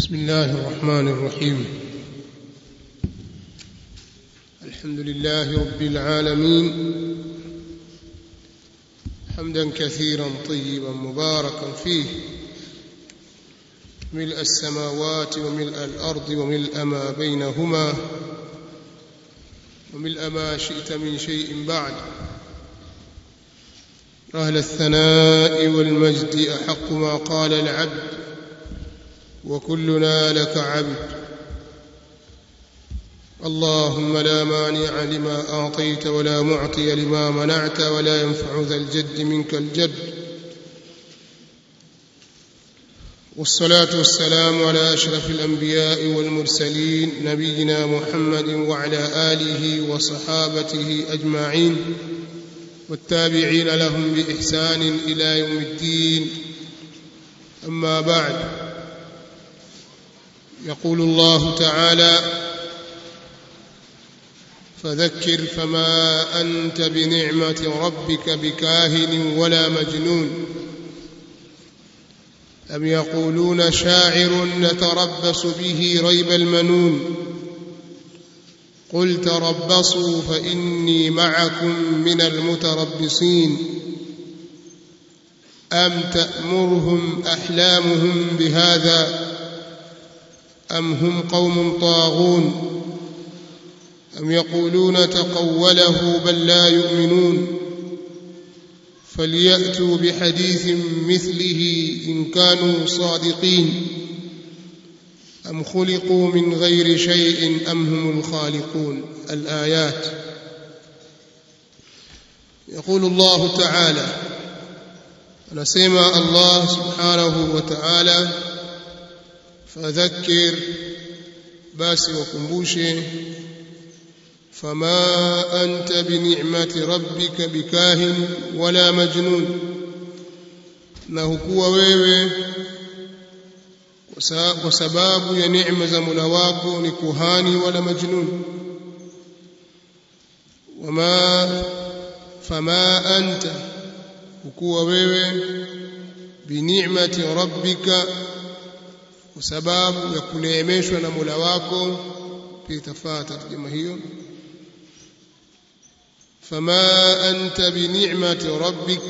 بسم الله الرحمن الرحيم الحمد لله رب العالمين حمدا كثيرا طيبا مباركا فيه ملء السماوات وملء الارض وملء ما بينهما وملء ما شئت من شيء بعد اهل الثناء والمجد احق ما قال العبد وكلنا لك عبد اللهم لا مانع لما اعطيت ولا معطي لما منعت ولا ينفع ذا الجد منك الجد والصلاه والسلام على اشرف الانبياء والمرسلين نبينا محمد وعلى اله وصحابته اجمعين والتابعين لهم باحسان الى يوم الدين اما بعد يقول الله تعالى فذكر فما انت بنعمه ربك بكاهن ولا مجنون ام يقولون شاعر نتربص به ريب المنون قل تربصوا فاني معكم من المتربصين ام تامرهم احلامهم بهذا أم هم قوم طاغون أم يقولون تقوله بل لا يؤمنون فليأتوا بحديث مثله إن كانوا صادقين أم خلقوا من غير شيء أم هم الخالقون الآيات يقول الله تعالى نسمع الله سبحانه وتعالى fadhakkir basi wakumbushe fama anta bini'mati rabbika bikahin wala majnun na hukuwa wewe kwa sababu ya neema za Mola wako ni kuhani wala majnun wama fama anta hukuwa wewe bini'mati rabbika kwa sababu ya kuneemeshwa na Mola wako pia itafaa tarjuma hiyo fama anta bini'mati rabbik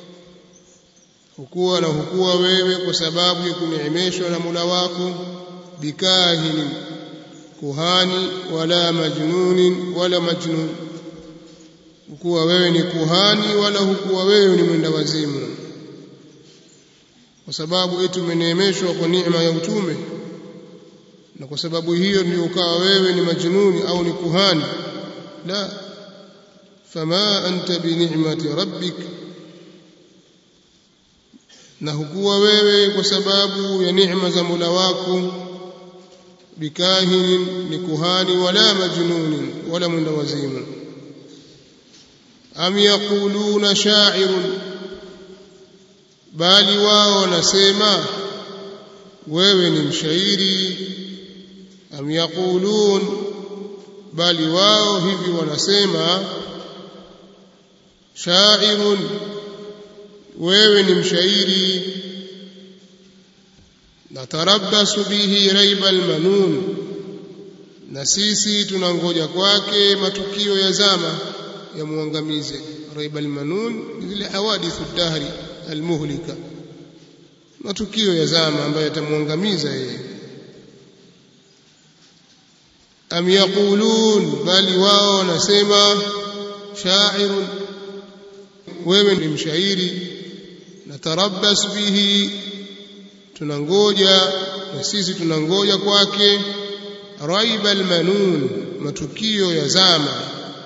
hukuwa na hukuwa wewe kwa sababu ya kuneemeshwa na Mola wako bikahini kuhani wala majnunin wala majnun hukuwa wewe ni kuhani wala hukuwa wewe ni mwenda wazimu kwa sababu eti umeneemeshwa kwa neema ya utume na kwa sababu hiyo ndio ukawa wewe ni majnuni au ni kuhani la fama anta bi ni'mati rabbik na hukuwa wewe kwa sababu ya neema za Mola wako bikahin ni kuhani wala majnuni wala mwenda wazimu am yaquluna sha'irun bali wao wanasema wewe ni mshairi am yaqulun bali wao hivi wanasema sha'irun wewe ni mshairi natarabbasu bihi raiba almanun na sisi tunangoja kwake matukio ya zama yamuangamize raiba almanun zile hawadithu dahri almuhlika matukio ya zama ambayo yatamwangamiza yeye am yaqulun bali wao wanasema sha'irun wewe ni mshairi natarabbas bihi tunangoja na sisi tunangoja kwake raiba almanun matukio ya zama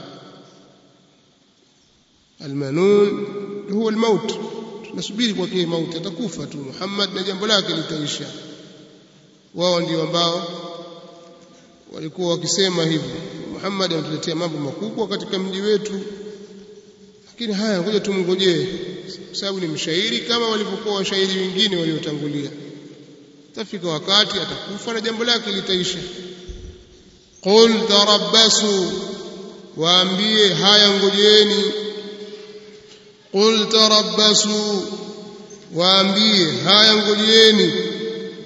almanun huwa almaut tunasubiri kwake mauti atakufa tu Muhammad na jambo lake litaisha wao ndio ambao walikuwa wakisema hivyo Muhammad anatuletea mambo makubwa katika mji wetu lakini haya ngoja tumngojee kwa sababu ni mshairi kama walivyokuwa washairi wengine waliotangulia tafika wakati atakufa na jambo lake litaisha qul tarabbasu waambie haya ngojeeni qul tarabbasu waambie haya ngojeni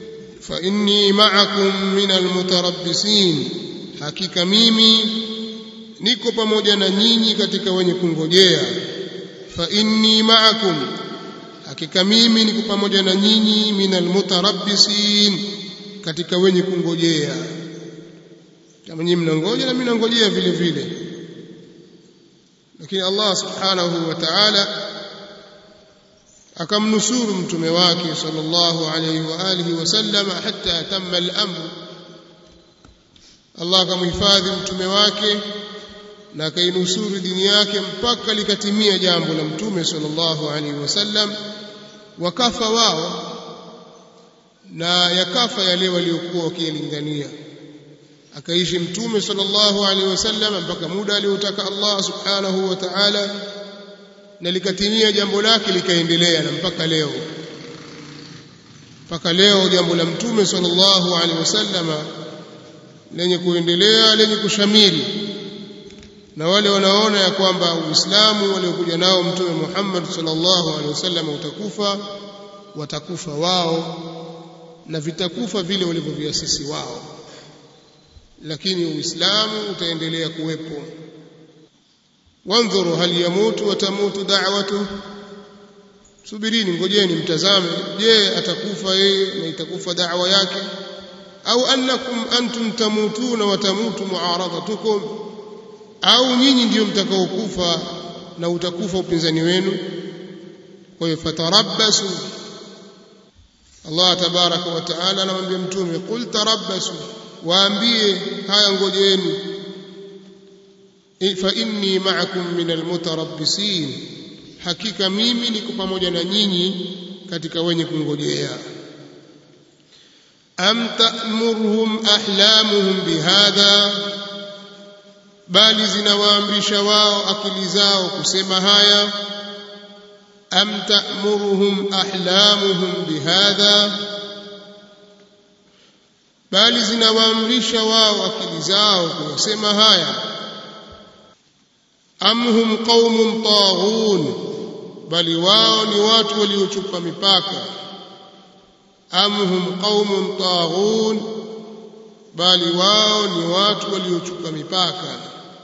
fa inni ma'akum min almutarabbisin hakika mimi niko pamoja na nyinyi katika wenye kungojea fa inni ma'akum hakika mimi niko pamoja na nyinyi min almutarabbisin katika wenye kungojea kama nyinyi mnangoja na mimi nangojea vile vile lakini Allah subhanahu wa ta'ala akamnusuru mtume wake sallallahu alayhi wa alihi wasallam hatta tamma al-amr Allah akamhifadhi mtume wake na akainusuru dini yake mpaka likatimia jambo la mtume sallallahu alaihi wasallam wakafa wao na yakafa yale waliokuwa wakilingania akaishi mtume sallallahu alaihi wasallam mpaka muda aliotaka Allah subhanahu wa ta'ala na likatimia jambo lake likaendelea na mpaka leo mpaka leo jambo la mtume sallallahu alaihi wasallam lenye kuendelea lenye kushamiri na wale wanaona ya kwamba Uislamu waliokuja nao mtume Muhammad sallallahu alaihi wasallam utakufa watakufa wao na vitakufa vile walivyoviasisi wao lakini Uislamu utaendelea kuwepo wanzuru hal yamutu watamutu da'watu subirini ngojeni mtazame je atakufa yeye na itakufa da'wa yake au annakum antum tamutuna wa tamutu muaradatukum au nyinyi ndio mtakaokufa na utakufa upinzani wenu kwa hiyo fatarabbasu Allah tabaraka wa taala anamwambia mtume qul tarabbasu waambie haya ngojeni fa inni ma'akum min almutarabbisin hakika mimi niko pamoja na nyinyi katika wenye kungojea am ta'murhum ahlamuhum bihadha bali zinawaamrisha wao akili zao kusema haya am ta'muruhum ahlamuhum bihadha bali zinawaamrisha wao akili zao kusema haya am hum qaumun taghun bali wao ni watu waliochupa mipaka am hum qaumun taghun bali wao ni watu waliochupa mipaka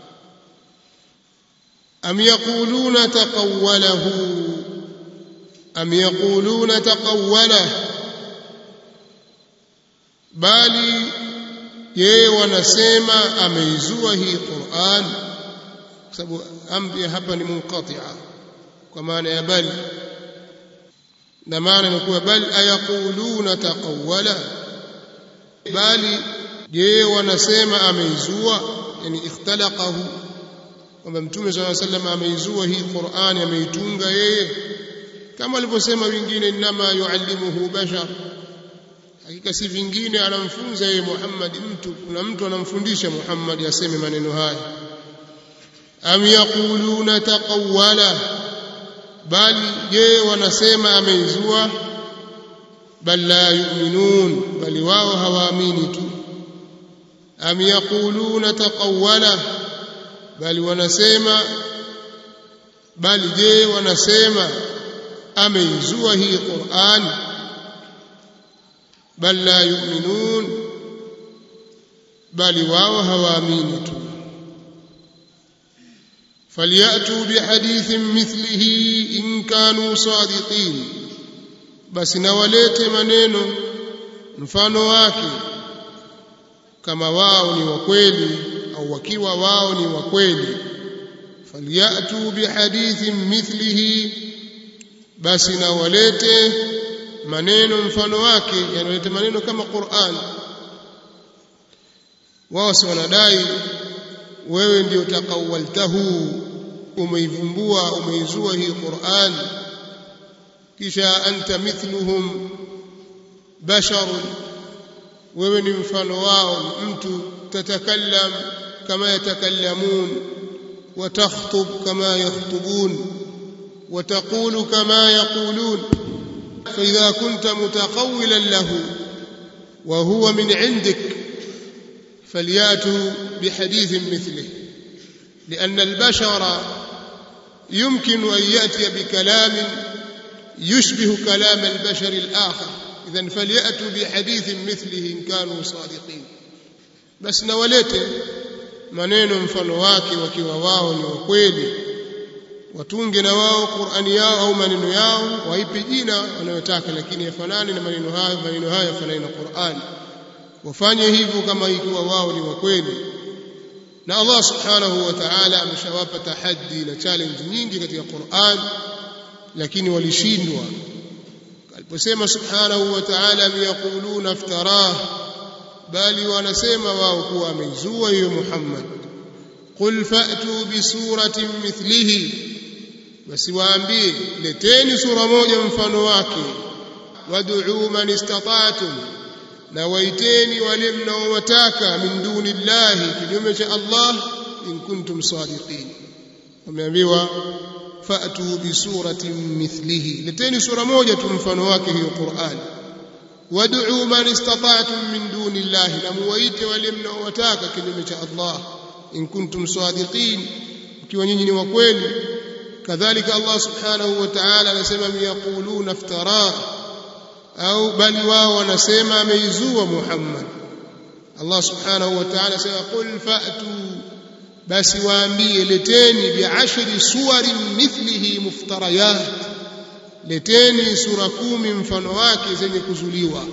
am yaquluna taqawwalahu am yaquluna taqawwalahu bali yeye wanasema ameizua hii Qur'an kwa sababu amri hapa ni munqati'a kwa maana ya bali na maana inakuwa bali ayaquluna taqawwala bali je wanasema ameizua yani ikhtalaqahu kwamba mtume swalla sallam ameizua hii Qur'an ameitunga yeye kama alivyosema wengine inma yuallimuhu bashar hakika si vingine anamfunza yeye Muhammad mtu kuna mtu anamfundisha Muhammad aseme maneno haya am yaquluna taqawwala bali je wanasema ameizua bal la yu'minun bali wao hawaamini tu am yaquluna taqawwala bali wanasema bali je wanasema ameizua hii Qur'an bal la yu'minun bali wao hawaamini tu فليأتوا بحديث مثله إن كانوا صادقين بس نوالete maneno mfano wake kama wao ni wa kweli au wakiwa wao ni wa kweli فليأتوا بحديث مثله basi nawalete maneno mfano wake yanalete maneno kama Qur'an wao si wanadai wewe ndio takawaltahu umeivumbua umeizua hii Qur'an kisha anta mithluhum bashar wewe ni mfano wao mtu tatakallam kama yatakallamun وتخطب كما يخطبون وتقول كما يقولون فإذا كنت متقولا له وهو من عندك فلياتوا بحديث مثله لأن البشر يمكن أن يأتي بكلام يشبه كلام البشر الآخر idhan falyatu bihadithin mithlihi in kanu sadiqin basi na walete maneno mfano wake wakiwa wao ni wakweli watunge na wao Qur'ani yao au maneno yao waipe jina wanayotaka lakini yafanane na maneno hayo maneno hayo yafanane na Qur'ani wafanye hivyo kama ikiwa wao ni wakweli na Allah subhanahu wa ta'ala ameshawapa tahaddi na challenge nyingi katika Qur'an lakini walishindwa aliposema subhanahu wa ta'ala yaquluna iftarah bali wanasema wao kuwa ameizua hiyo Muhammad qul fa'tu bi suratin mithlihi basi waambie leteni sura moja mfano wake wad'u man istata'tum na waiteni wale mnaowataka min duni llahi kinyume cha Allah in kuntum sadiqin wameambiwa fa'tu bi suratin mithlihi leteni sura moja tu mfano wake hiyo Qur'an wad'u man istata'tum min duni llahi na muwaite wale mnaowataka kinyume cha Allah in kuntum sadiqin ikiwa nyinyi ni wa kweli kadhalika Allah subhanahu wa ta'ala anasema yaquluna iftara au bali wao wanasema ameizua Muhammad Allah subhanahu wa ta'ala anasema qul fa'tu basi waambie leteni bi'ashri suwarin mithlihi muftarayat leteni sura kumi mfano wake zenye kuzuliwa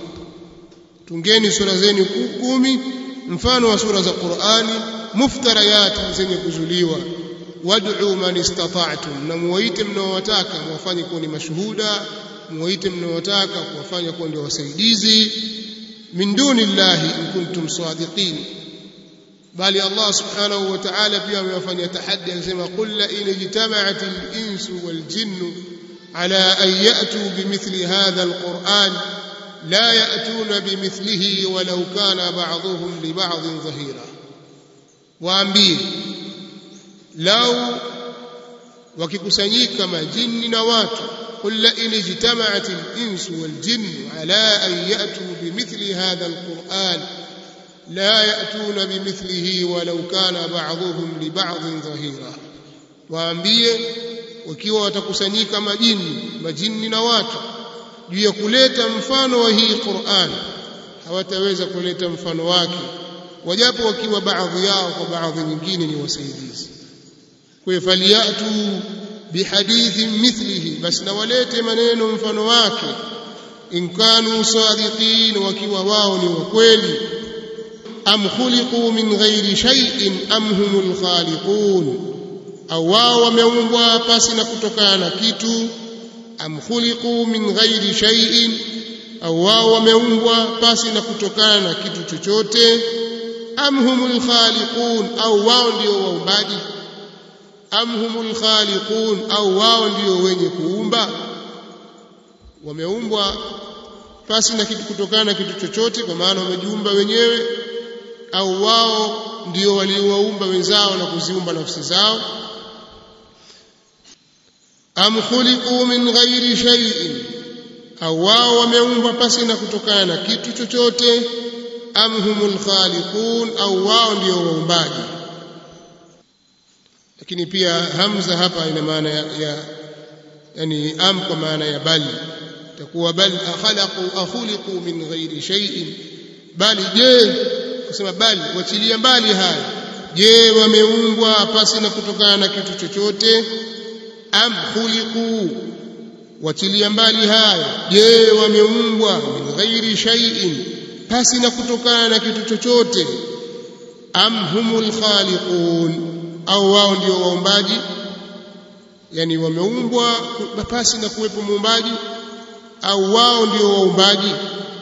tungeni sura zenu kumi mfano wa sura za Qur'ani muftarayat zenye kuzuliwa wad'u man istata'tum na muwaite mnaowataka mwafanye kuwa ni mashuhuda muwaite mnaowataka kuwafanya kuwa ndio wasaidizi min duni llahi in kuntum sadiqin bali Allah subhanahu wa ta'ala pia amewafanyia tahaddi anasema qul la in ijtama'at al-insu wal jinnu ala an ya'tu bimithli hadha al-Qur'an la ya'tuna bimithlihi walau kana ba'dhuhum li ba'dhin dhahira waambie lau wakikusanyika majini na watu قل لئن اجتمعت الإنس والجن على أن يأتوا بمثل هذا القرآن لا يأتون بمثله ولو كان بعضهم لبعض ظهيرا waambie wakiwa watakusanyika majini majini na watu juu ya kuleta mfano wa hii Qur'an hawataweza kuleta mfano wake wajapo wakiwa baadhi yao kwa baadhi nyingine ni wasaidizi kwa hiyo faliyatu bihadithin mithlihi basi na walete maneno mfano wake in kanu sadiqin wakiwa wao ni wakweli am khuliqu min ghairi shay'in am humul khaliqun au wao wameumbwa pasi na kutokana na kitu am khuliqu min ghairi shay'in au wao wameumbwa pasi na kutokana na kitu chochote am humul khaliqun au wao ndio waumbaji am humul khaliqun au wao ndio wenye kuumba wameumbwa pasi na kitu kutokana na kitu chochote kwa maana wamejiumba wenyewe au wao ndio waliowaumba wenzao na kuziumba nafsi zao am khuliqu min ghairi shay'in au wao wameumbwa pasi na kutokana na kitu chochote am humul khaliqun au wao ndio waumbaji lakini pia hamza hapa ina maana ya, ya yani am kwa maana ya bali takuwa bal akhalaqu akhuliqu min ghairi shay'in bali je kusema bali wachilia mbali haya je wameumbwa pasi na kutokana na kitu chochote am khuliqu wachilia mbali haya je wameumbwa min ghairi shay'in pasi na kutokana na kitu chochote am humul khaliqun au wao ndio waumbaji yani wameumbwa pasi na kuwepo muumbaji au wao ndio waumbaji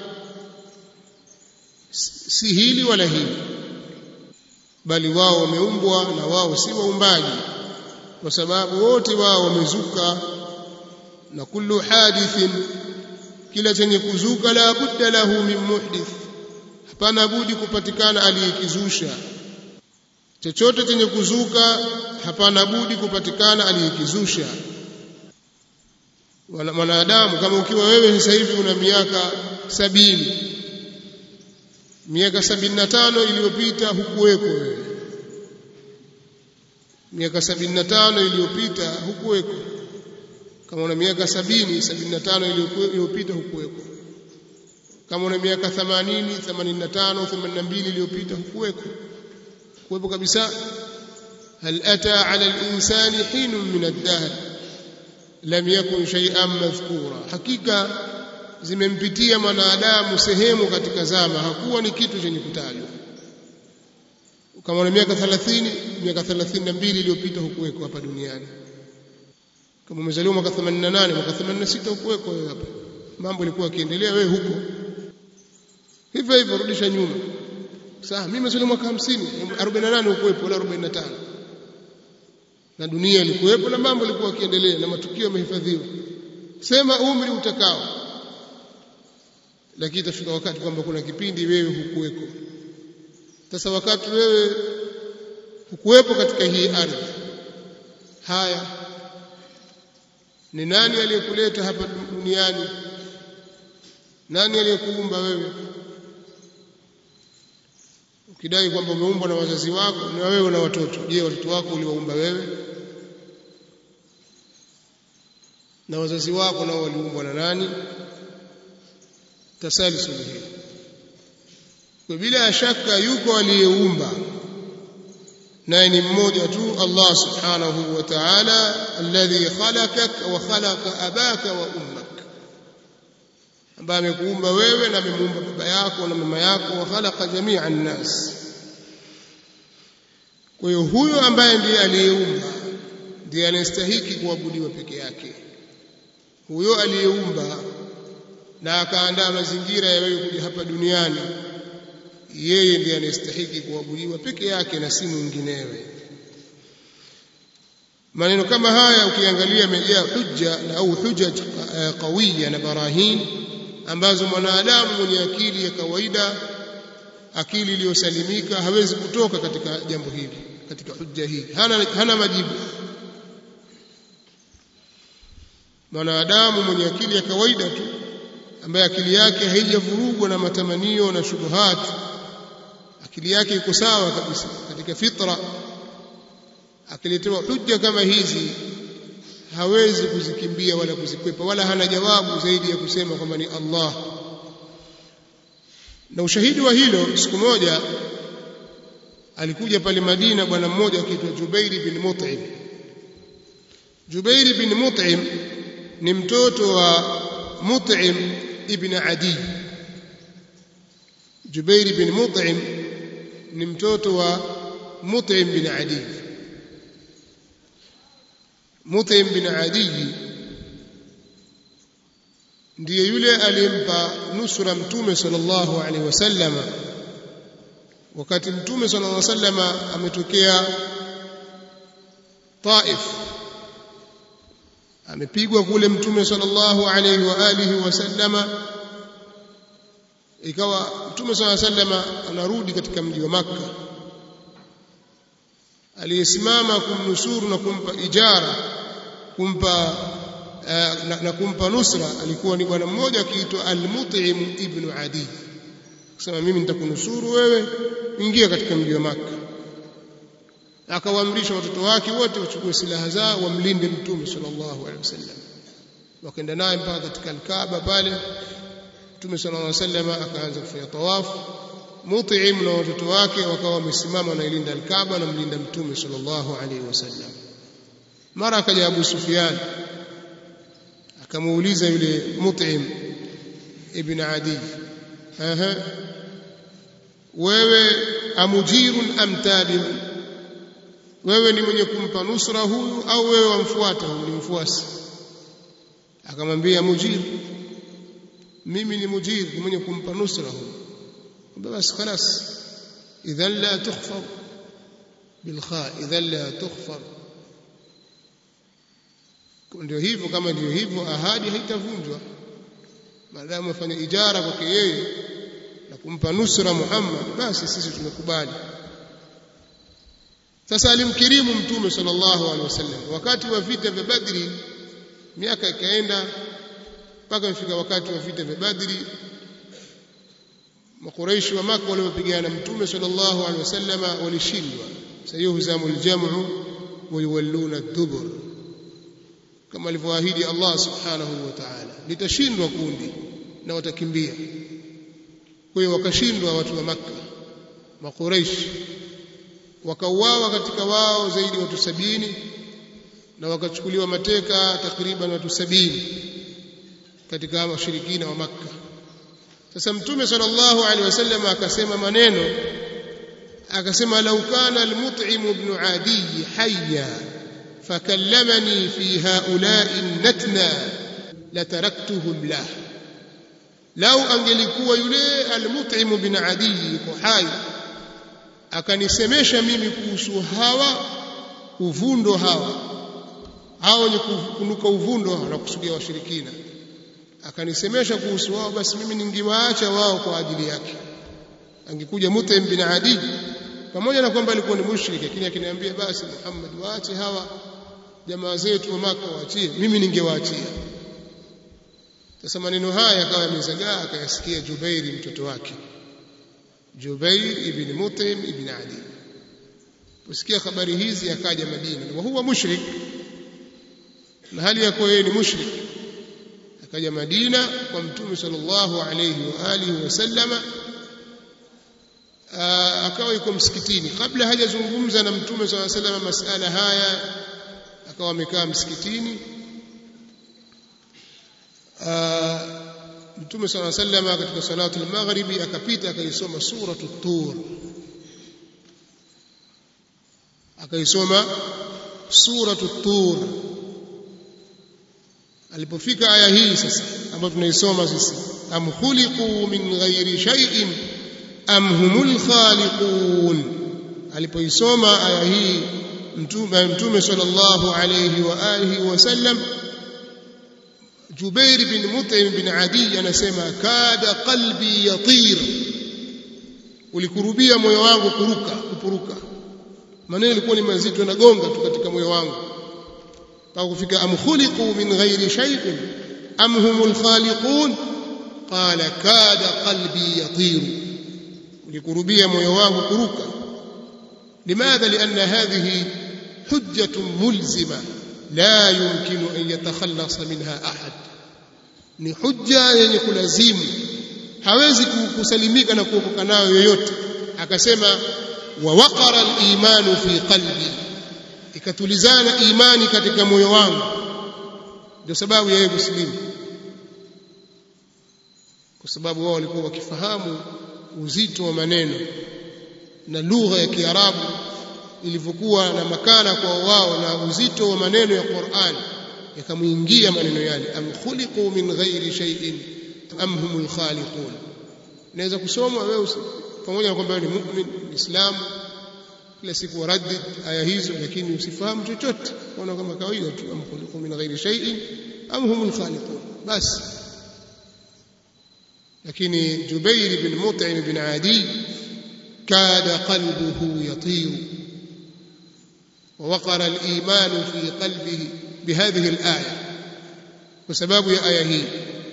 si hili wala hili bali wao wameumbwa na wao si waumbaji kwa sababu wote wao wamezuka na kullu hadithin kila chenye kuzuka la budda lahu min muhdith hapana budi kupatikana aliyekizusha chochote chenye kuzuka hapana budi kupatikana aliyekizusha mwanadamu kama ukiwa wewe sasa hivi una miaka sabini miaka sabini na tano iliyopita hukuweko wewe miaka sabini na tano iliyopita hukuweko kama una miaka sabini sabini na tano iliyopita hukuweko kama una miaka 80 85 82 iliyopita hukuweko kuwepo kabisa hal ata ala al-insani hinun min ad-dahr lam yakun shay'an madhkura hakika zimempitia mwanadamu sehemu katika zama hakuwa ni kitu chenye kutajwa kama una miaka 30 miaka 32 iliyopita hukuweko hapa duniani kama umezaliwa mwaka 88 mwaka 86 hukuweko wewe hapa mambo yalikuwa yakiendelea wewe huko hivyo hivyo rudisha nyuma sasa mimi nimezaliwa mwaka 50 48 hukuwepo wala 45 na dunia ilikuwepo na mambo yalikuwa yakiendelea na matukio yamehifadhiwa sema umri utakao lakini itafika wakati kwamba kuna kipindi wewe hukuweko sasa wakati wewe hukuwepo katika hii ardhi haya ni nani aliyekuleta hapa duniani nani aliyekuumba wewe ukidai kwamba umeumbwa na wazazi wako na wewe na watoto je watoto wako uliwaumba wewe na wazazi wako nao waliumbwa na nani tasalisul hii kwa bila shaka yuko aliyeumba naye ni mmoja tu Allah subhanahu wa ta'ala alladhi khalaqak wa khalaqa abaka wa ummak ambaye amekuumba wewe na amemuumba baba yako na mama yako wa khalaqa jami'a nas kwa hiyo huyo ambaye ndiye aliyeumba ndiye anastahiki kuabudiwa peke yake huyo aliyeumba na akaandaa mazingira ya wewe kuja hapa duniani yeye ndiye anastahiki kuabudiwa peke yake na si mwinginewe maneno kama haya ukiangalia yamejaa hujja na au hujaj qawiya na barahin ambazo mwanadamu mwenye akili ya kawaida akili iliyosalimika hawezi kutoka katika jambo hili katika hujja hii hana, hana majibu mwanadamu mwenye akili ya kawaida tu ambaye akili yake haijavurugwa na matamanio na shubuhat akili yake iko sawa kabisa katika fitra akiletewa hujja kama hizi hawezi kuzikimbia wala kuzikwepa wala hana jawabu zaidi ya kusema kwamba ni Allah na ushahidi wa hilo siku moja alikuja pale Madina bwana mmoja akiitwa Jubairi bin Mut'im Jubairi bin Mut'im ni mtoto wa Mut'im ibn Adi Jubairi bin Mut'im ni mtoto wa Mut'im bin Adi Mut'im bin Adi ndiye yule aliyempa nusura mtume sallallahu alaihi wasallam wakati mtume sallallahu alaihi wasallam ametokea Taif amepigwa kule mtume sallallahu alaihi wa alihi wasallama ikawa mtume sallallahu alaihi wasallam anarudi katika mji wa Makka aliyesimama kumnusuru na kumpa ijara kumpa uh, na, na kumpa nusra alikuwa ni bwana mmoja akiitwa Al-Mut'im ibn Adi kusema mimi nitakunusuru wewe ingia katika mji wa Makka akawaamrisha watoto wake wote wachukue silaha zao wamlinde mtume sallallahu alaihi wasallam wakaenda naye mpaka katika al-Kaaba pale mtume sallallahu alaihi wasallam akaanza kufanya tawafu Mut'im na watoto wake wakawa wamesimama wanailinda al-Kaaba na mlinda mtume sallallahu alaihi wasallam mara akaja Abu Sufyan akamuuliza yule Mut'im ibn Adi aha wewe amujirun am tabi'un wewe ni mwenye kumpa nusra huyu au wewe wamfuata huyu ni mfuasi akamwambia mujir mimi ni mujir ni mwenye kumpa nusra huyu basi خلاص اذا لا تخفر بالخاء اذا لا تخفر ndio hivyo kama ndio hivyo ahadi haitavunjwa maadamu afanya ijara kwake yeye na kumpa nusra Muhammad basi sisi tumekubali sasa alimkirimu mtume sallallahu alaihi wasallam wakati wa vita vya Badri miaka ikaenda mpaka ifika wakati wa vita vya Badri makuraishi wa Makka waliopigana mtume sallallahu alaihi wasallam walishindwa sayuhzamul jam'u wa yuwalluna ad-dubur kama alivyoahidi Allah subhanahu wa ta'ala litashindwa kundi na watakimbia kwa hiyo wakashindwa watu wa Makka makuraish wakauawa katika wao zaidi watu sabini na wakachukuliwa mateka takriban watu sabini katika washirikina wa Makka sasa mtume sallallahu alaihi wasallam akasema maneno akasema lau kana al-mut'im ibn adi hayya fakallamani fi haula'i natna lataraktuhu lah lau angelikuwa yule al-mut'im ibn adi yuko hai akanisemesha mimi kuhusu hawa uvundo hawa hao wenye kunuka uvundo na kusudia washirikina akanisemesha kuhusu wao basi mimi ningewaacha wao kwa ajili yake angekuja Mutaim bin Adi pamoja na kwamba alikuwa ni mushrik lakini akiniambia basi Muhammad waache hawa jamaa zetu wa Maka waachie mimi ningewaachia sasa maneno haya akawa yamezagaa akayasikia Jubairi mtoto wake Jubair ibn Mutaim ibn Adi kusikia habari hizi akaja Madina na huwa mushrik na hali yako yeye ni mushrik akaja Madina kwa Mtume sallallahu alayhi wa alihi wasallama akawa yuko msikitini kabla hajazungumza na Mtume sallallahu alayhi wasallam masala haya akawa amekaa msikitini Mtume sallallahu alayhi wasallam katika salatu al-maghribi akapita akaisoma suratu tur akaisoma suratu tur alipofika aya hii sasa ambayo tunaisoma sisi am khuliqu min ghairi shay'in am humul khaliqun alipoisoma aya hii mtume mtume sallallahu alayhi wa alihi wasallam Jubair bin Mut'im bin Adi anasema kada qalbi yatir ulikurubia moyo wangu kuruka kupuruka maneno yalikuwa ni mazito yanagonga tu katika moyo wangu mpaka kufika am khuliqu min ghairi shay'in am humul khaliqun qala kada qalbi yatir ulikurubia moyo wangu kuruka limadha lianna hadhihi hujjatun mulzima la yumkinu an yatakhallasa minha ahad ni hujja yenye kulazimu hawezi kusalimika na kuokoka nayo yoyote akasema wa waqara al-imanu fi qalbi ikatulizana imani katika moyo wangu ndio sababu yeye kusilimu kwa sababu wao walikuwa wakifahamu uzito wa maneno na lugha ya Kiarabu ilivyokuwa na makana kwa wao na uzito wa maneno ya Qur'an yakamuingia maneno yale am khuliqu min ghairi shay'in am humul khaliqun naweza kusoma wewe pamoja na kwamba ni mu'min Muislamu kila siku waraddi aya hizo lakini usifahamu chochote ona kama kawaida tu am khuliqu min ghairi shay'in am humul khaliqun basi lakini Jubair bin Mut'im bin Adi kada qalbuhu yatiru ووقر الإيمان في قلبه بهذه الآية وسبب يا آية هي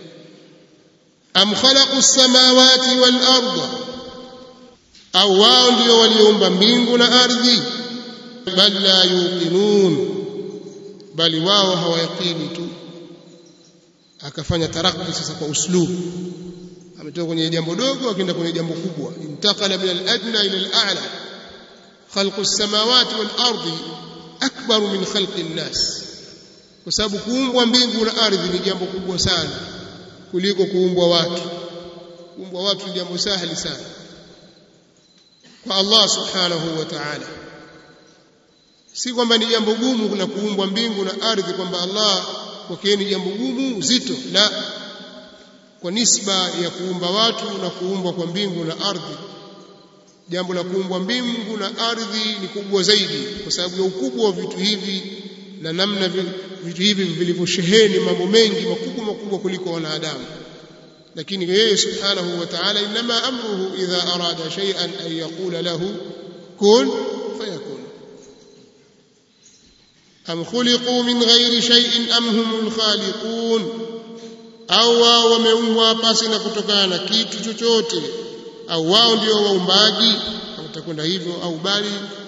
أم خلقوا السماوات والأرض أو wao ndio waliumba mbingu na ardhi bal la yuqinun bali wao hawayaqini tu akafanya tarakki sasa kwa uslubu ametoka kwenye jambo dogo akaenda kwenye jambo kubwa intakala min al-adna ila al-a'la خلق السماوات والارض اكبر من خلق الناس kwa sababu kuumbwa mbingu na ardhi ni jambo kubwa sana kuliko kuumbwa watu kuumbwa watu ni jambo sahali sana kwa Allah subhanahu wa ta'ala si kwamba ni jambo gumu na kuumbwa mbingu na ardhi kwamba Allah kwake ni jambo gumu zito la kwa nisba ya kuumba watu na kuumbwa kwa mbingu na ardhi jambo la kuumbwa mbingu na ardhi ni kubwa zaidi kwa sababu ya ukubwa wa vitu hivi na namna vitu hivi vilivyosheheni mambo mengi makubwa makubwa kuliko wanadamu lakini yeye subhanahu wa ta'ala inma amruhu idha arada shay'an an yaqula lahu kun fayakun am khuliqu min ghairi shay'in am humul khaliqun au wao wameumbwa pasi na kutokana na kitu chochote au wao ndio waumbaji utakwenda hivyo au bali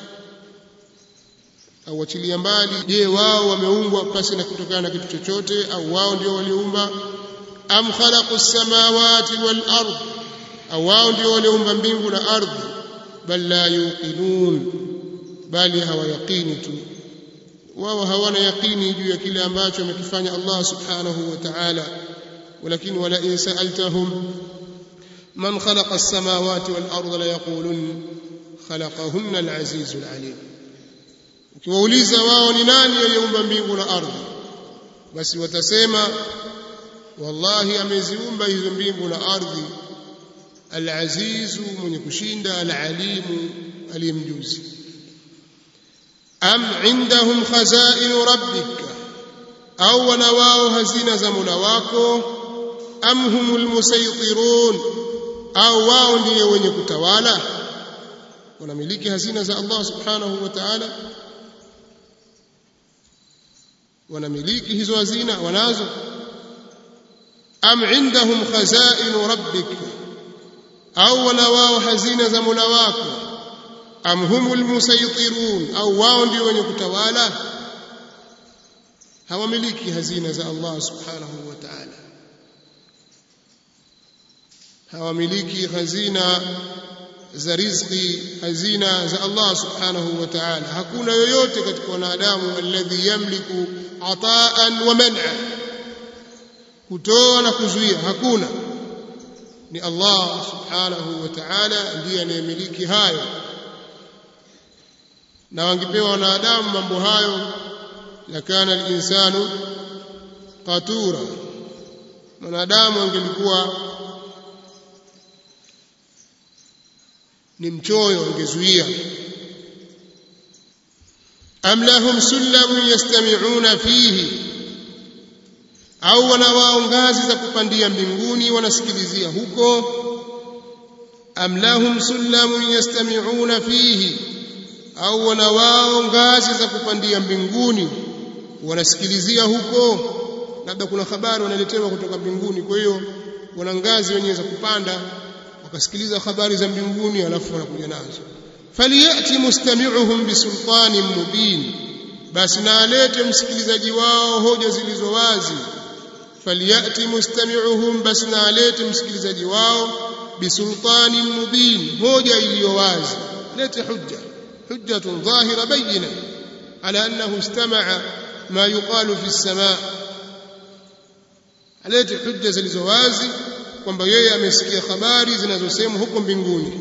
au wachilia mbali je wao wameumbwa pasi na kutokana na kitu chochote au wao ndio waliumba am khalaqu samawati wal ard au wao ndio walioumba mbingu na ardhi bal la yuqinun bali hawayaqini tu wao hawana yaqini juu ya kile ambacho amekifanya Allah subhanahu wa ta'ala ولكن ولئن سألتهم من خلق السماوات والأرض ليقولن خلقهن العزيز العليم ukiwauliza wao ni nani aliyeumba mbingu na ardhi basi watasema wallahi ameziumba hizo mbingu na ardhi alazizu mwenye kushinda alalimu aliyemjuzi am indahum khazainu rabbika au wana wao hazina za mola wako am humul musaytirun au wao ndiye wenye kutawala wanamiliki hazina za Allah subhanahu wa ta'ala wanamiliki hizo hazina wanazo am indahum khazainu rabbik au wana wao hazina za mola wako am humul musaytirun au wao ndio wenye kutawala hawamiliki hazina za Allah subhanahu wa ta'ala hawamiliki hazina za riziki hazina za Allah subhanahu wa ta'ala hakuna yoyote katika wanadamu alladhi yamliku ataan wa man'a kutoa na kuzuia hakuna ni Allah subhanahu wa ta'ala ndiye anayemiliki hayo na wangepewa wanadamu mambo hayo lakana al-insanu qatura mwanadamu angelikuwa ni mchoyo angezuia am lahum sullamun yastami'una fihi au wana wao ngazi za kupandia mbinguni wanasikilizia huko am lahum sullamun yastami'una fihi au wana wao ngazi za kupandia mbinguni wanasikilizia huko labda kuna habari wanaletewa kutoka mbinguni kwa hiyo wana ngazi wenyewe za kupanda wakasikiliza habari za mbinguni alafu wanakuja nazo faliyati mustami'uhum bisultanin mubin basi na alete msikilizaji wao hoja zilizo wazi faliyati mustami'uhum basi na alete msikilizaji wao bisultanin mubin hoja iliyo wazi lete hujja hujjatun dhahira bayina ala annahu istama'a ma yuqalu fi as-sama' alete hujja zilizo wazi kwamba yeye amesikia habari zinazosemwa huko mbinguni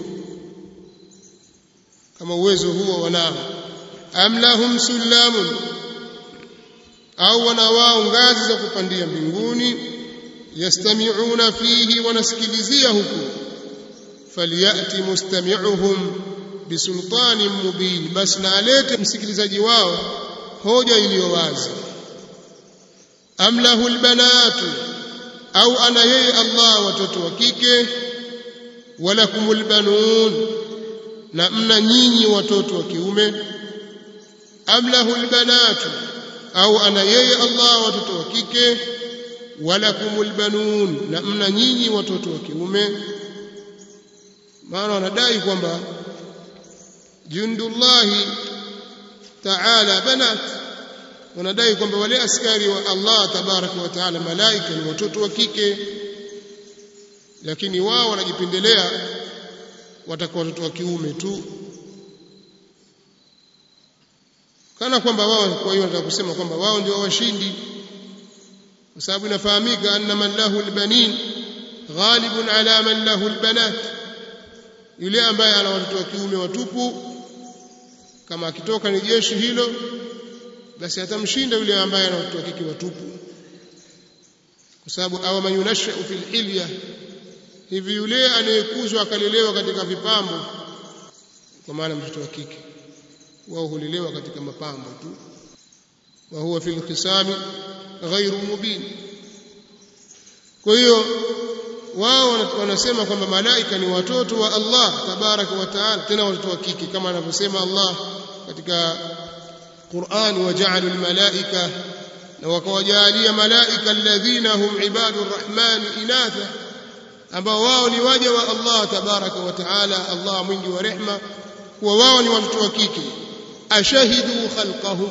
kama uwezo huo wanao am lahum sullamun au wana wao ngazi za kupandia mbinguni yastami'una fihi wanasikilizia huko falyati mustami'uhum bisultanin mubin basi na alete msikilizaji wao hoja iliyo wazi am lahu albanatu au ana yeye Allah watoto wa kike walakumul banun na mna nyinyi watoto wa kiume am lahul banatu au ana yeye Allah watoto wa kike walakumul banun na mna nyinyi watoto wa kiume maana wanadai kwamba jundullahi ta'ala banat wanadai kwamba wale askari wa Allah tabaraka wa taala malaika ni watoto wa kike lakini wao wanajipendelea watakuwa watoto wa kiume tu kana kwamba wao kwa hiyo wanataka kusema kwamba wao ndio washindi kwa sababu inafahamika anna man lahu albanin ghalibun ala man lahu albanat yule ambaye ana watoto wa kiume watupu kama akitoka ni jeshi hilo basi atamshinda yule ambaye ana watoto wa kike watupu kwa sababu aw man yunashu fil hilya hivi yule anayekuzwa akalelewa katika vipambo kwa maana mtoto wa kike wao hulelewa katika mapambo tu wa huwa fil khisami ghairu mubin kwa hiyo wao wanasema kwamba malaika ni watoto wa Allah tabaraka wa taala tena watoto wa kike kama anavyosema Allah katika Qur'an waja'alul malaika na wakawajalia malaika alladhina hum ibadur rahman inatha ambao wao ni waja wa Allah tabaraka wa taala Allah mwingi wa rehma kuwa wao ni watoto wa kike ashahidu khalqahum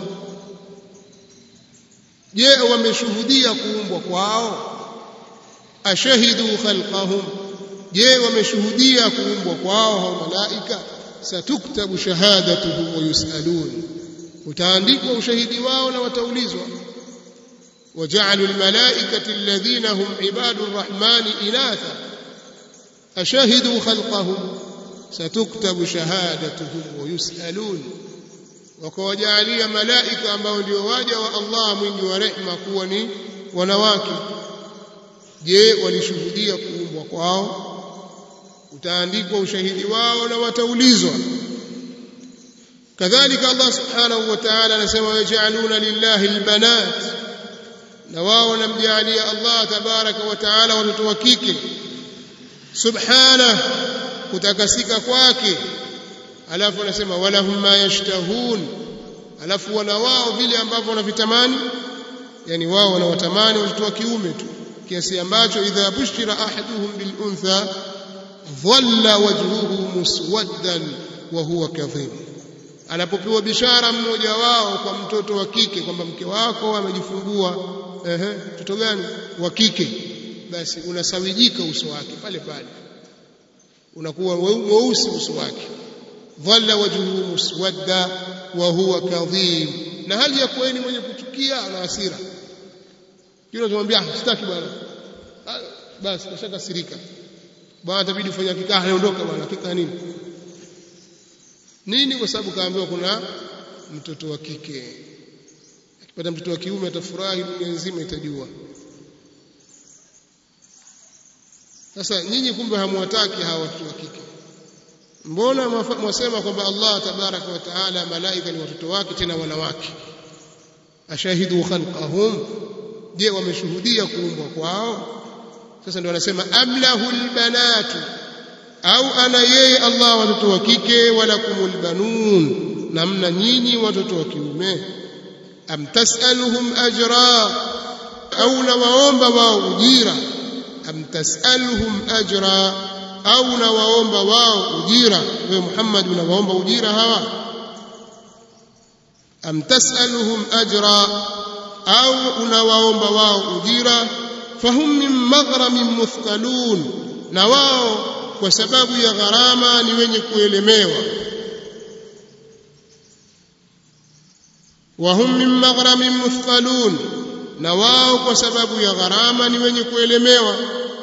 je wameshuhudia kuumbwa kwao ashahidu khalqahum je wameshuhudia kuumbwa kwao hao malaika satuktabu shahadatuhum wa yusalun utaandikwa ushahidi wao na wataulizwa وجعلوا الملائكة الذين هم عباد الرحمن إناثا أشهدوا خلقهم ستكتب شهادتهم ويسألون وكوجعليا ملائكة ambao ndio waja wa Allah mwingi wa rehema kuwa ni wanawake je walishuhudia kuumbwa kwao utaandikwa ushahidi wao na wataulizwa kadhalika Allah subhanahu wa ta'ala anasema yaj'aluna lillahi albanat na wao wanamjalia Allah tabaraka wa taala watoto wa kike subhana kutakasika kwake alafu anasema walahum ma yashtahun alafu wana wao vile ambavyo wanavitamani yani wao wanawatamani watoto wa kiume tu kiasi ambacho idha bushira ahaduhum bil untha dhalla wajhuhu muswaddan wa huwa kadhib anapopewa bishara mmoja wao kwa mtoto wa kike kwamba mke wako amejifungua ehe mtoto gani wa kike basi unasawijika uso wake pale pale unakuwa mweusi uso wake dhalla wajhuhu muswadda wa huwa kadhib na hali ya kuwa ni mwenye kuchukia na hasira kile tunamwambia sitaki bwana basi kashakasirika bwana itabidi ufanye kikaa anaondoka bwana kikaa nini nini kwa sababu kaambiwa kuna mtoto wa kike akipata mtoto wa kiume atafurahi dunia nzima itajua sasa nyinyi kumbe hamwataki hawa watoto wa kike mbona mwasema kwamba Allah tabaraka wa taala malaika ni watoto wake tena wanawake ashahidu khalqahum je wameshuhudia kuumbwa kwao sasa ndio wanasema amlahu albanatu au ana yeye Allah watoto wa kike wala kumul banun namna nyinyi watoto wa kiume am tasaluhum ajra au nawaomba wao ujira am tasaluhum ajra au nawaomba wao ujira wewe Muhammad unawaomba ujira hawa am tasaluhum ajra au unawaomba wao ujira fahum min maghramin muthqalun na wao kwa sababu ya gharama ni wenye kuelemewa wahum min maghramin muthqalun na wao kwa sababu ya gharama ni wenye kuelemewa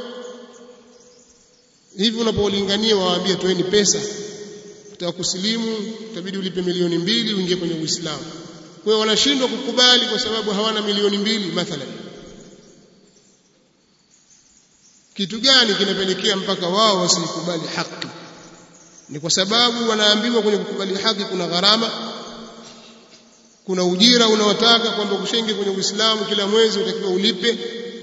hivi unapolingania waambie toeni pesa utaka kusilimu utabidi ulipe milioni mbili uingie kwenye uislamu kwa hiyo wanashindwa kukubali kwa sababu hawana milioni mbili mathalan kitu gani kinapelekea mpaka wao wasikubali haki ni kwa sababu wanaambiwa kwenye kukubali haki kuna gharama kuna ujira unaotaka kwamba kushenge kwenye Uislamu kila mwezi utakiwa ulipe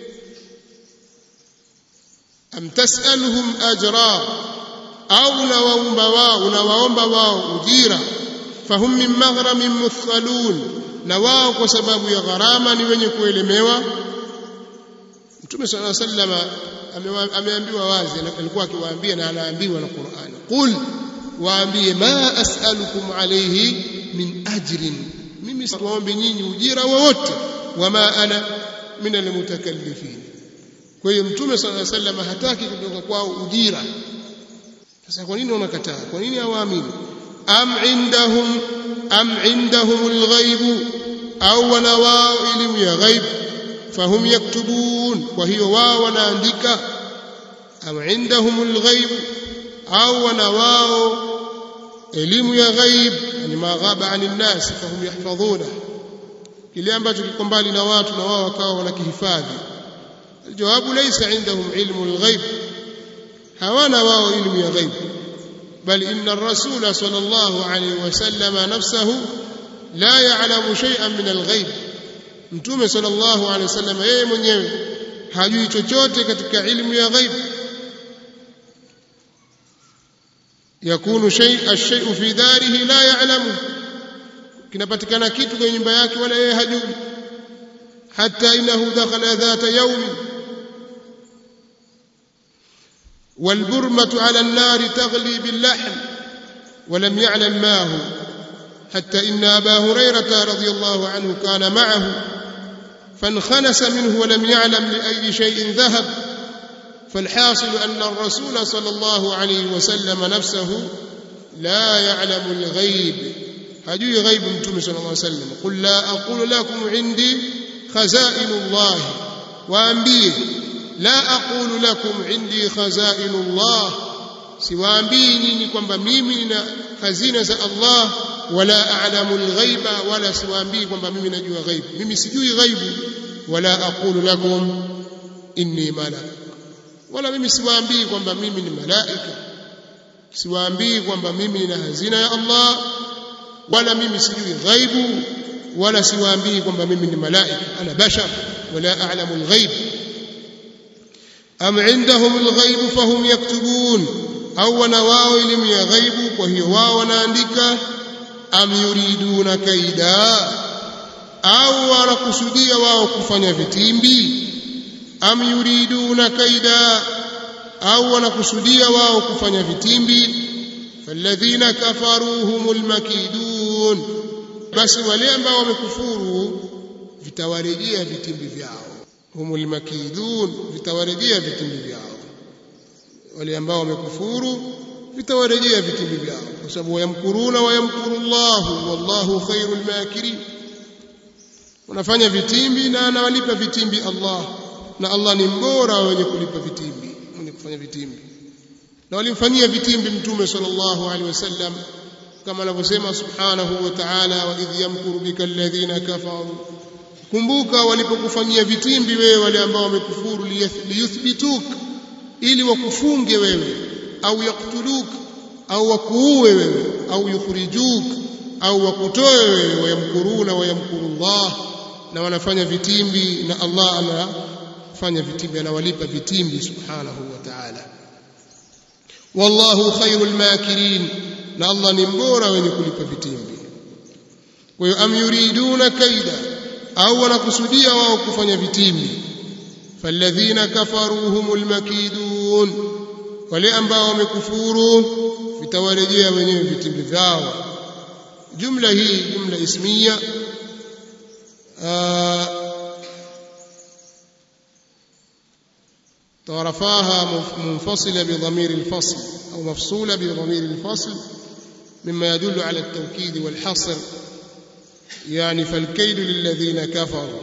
am tasaluhum ajra au unawaomba wao unawaomba wao ujira fahum min maghramin muthqalun na wao kwa sababu ya gharama ni wenye kuelemewa Mtume صلى الله عليه وسلم ameambiwa wazi alikuwa akiwaambia na anaambiwa na Qur'ani qul waambie ma as'alukum alayhi min ajrin mimi siwaombe nyinyi ujira wowote wama ana min almutakallifin kwa hiyo mtume صلى الله عليه وسلم hataki kutoka kwao ujira sasa kwa nini wanakataa kwa nini hawaamini am indahum am indahum alghaib au wana wao elimu ya ghaib fahum yaktubun kwa hiyo wao wanaandika am indahum alghaib au wana wao elimu ya ghaib yani maghaba anin nas fahum yahfadhuna kile ambacho kiko mbali na watu na wao wakawa wanakihifadhi الجواب ليس عندهم علم الغيب hawana wao ilmu ya ghaib bal inna ar-rasul sallallahu alayhi wasallam nafsuhu la ya'lamu shay'an min al-ghaib mtume sallallahu alayhi wasallam yeye mwenyewe hajui chochote katika ilmu ya ghaib yakunu shay ash-shay'u fi darihi la ya'lamu kinapatikana kitu kwenye nyumba yake wala yeye hajui hatta innahu dakhala dhata yawmin والبرمة على النار تغلي باللحم ولم يعلم ما هو حتى إن أبا هريرة رضي الله عنه كان معه فانخنس منه ولم يعلم لأي شيء ذهب فالحاصل أن الرسول صلى الله عليه وسلم نفسه لا يعلم الغيب hajui ghaibu mtume sallallahu alaihi wasallam qul la aqulu lakum indi khazainu Allah waambie la aqulu lakum indi khazainu Allah siwaambii nyinyi kwamba mimi nina hazina za Allah wala a'lamu al-ghaiba wala siwaambii kwamba mimi najua ghaibu mimi sijui ghaibu wala aqulu lakum inni malak wala mimi siwaambii kwamba mimi ni malaika siwaambii kwamba mimi nina hazina ya Allah wala mimi sijui ghaibu wala siwaambii kwamba mimi ni malaika ana bashar wala a'lamu al-ghaib am indahum al-ghaib fahum yaktubun au wana wao elimu ya ghaibu kwa hiyo wao wanaandika am yuriduna kaida au wanakusudia wao kufanya vitimbi am yuriduna kaida au wanakusudia wao kufanya vitimbi falladhina kafaru humul makidun basi wale ambao wamekufuru vitawarejea vitimbi vyao humul makidun vitawarejea vitimbi vyao wale ambao wamekufuru vitawarejea vitimbi vyao kwa sababu wayamkuruna wayamkuru Allah wallahu khairul makirin unafanya vitimbi na anawalipa vitimbi Allah na Allah ni mbora wenye kulipa vitimbi mwenye kufanya vitimbi na walimfanyia vitimbi mtume sallallahu alaihi wasallam kama anavyosema subhanahu wa ta'ala wa idh yamkuru bika alladhina kafaru kumbuka walipokufanyia vitimbi wewe wale ambao wamekufuru liyuthbituk ili wakufunge wewe au yaktuluk au wakuue wewe au yukhrijuk au wakutoe wewe wayamkuruna wayamkuru Allah na wanafanya vitimbi na Allah anafanya vitimbi anawalipa vitimbi subhanahu wa ta'ala wallahu khairul makirin na Allah ni mbora wenye kulipa vitimbi kwa hiyo am yuriduna kaida au wanakusudia wao kufanya vitimbi falladhina kafaru humul makidun wale ambao wamekufuru vitawarejea wenyewe vitimbi vyao jumla hii jumla ismiya تعرفاها منفصلة بضمير الفصل أو مفصولة بضمير الفصل مما يدل على التوكيد والحصر يعني فالكيد للذين كفروا